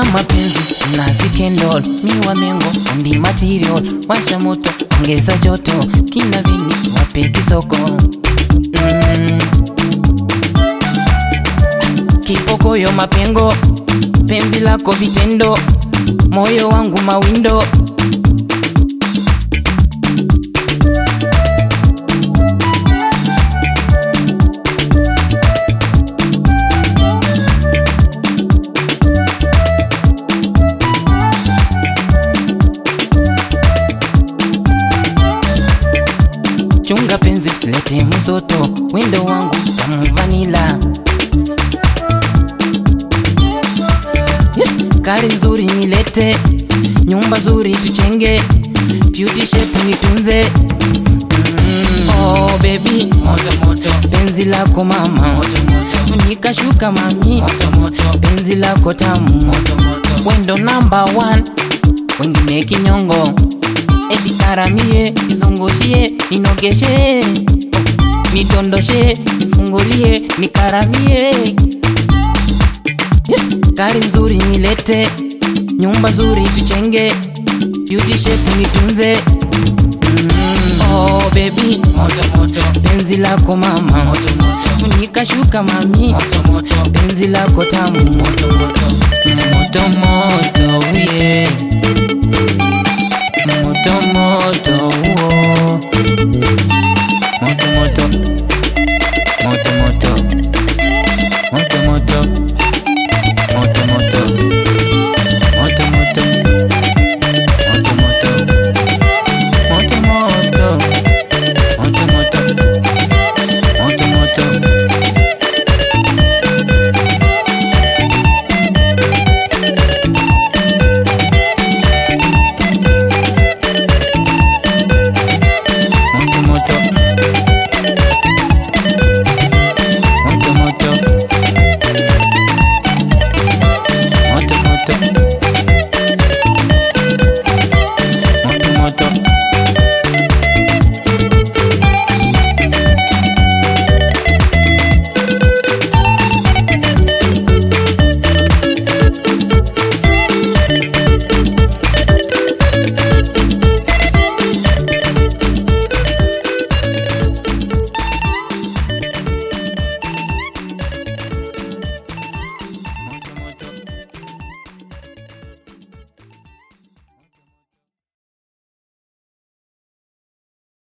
mapenzi na sikendol miwa mengo ndi material washa moto ongeza joto kina vini wape kisoko mm. kipokoyo mapengo penzi lako vitendo moyo wangu mawindo chunga penzi usilete mzoto wendo wangu tamu vanila Yeah, kari nzuri nilete nyumba zuri tuchenge beauty shape nitunze mm. oh baby moto moto penzi lako mama moto moto nikashuka mami moto moto penzi lako tamu moto moto wendo number one wengine kinyongo etikaramie nizungushie ninogeshe nitondoshe nifungulie nikaramie Yeah, gari nzuri nilete nyumba zuri tuchenge beauty shape nitunze mm. oh baby moto moto penzi lako mama moto moto nikashuka mami moto moto penzi lako tamu moto moto moto moto yeah. moto moto uo. moto moto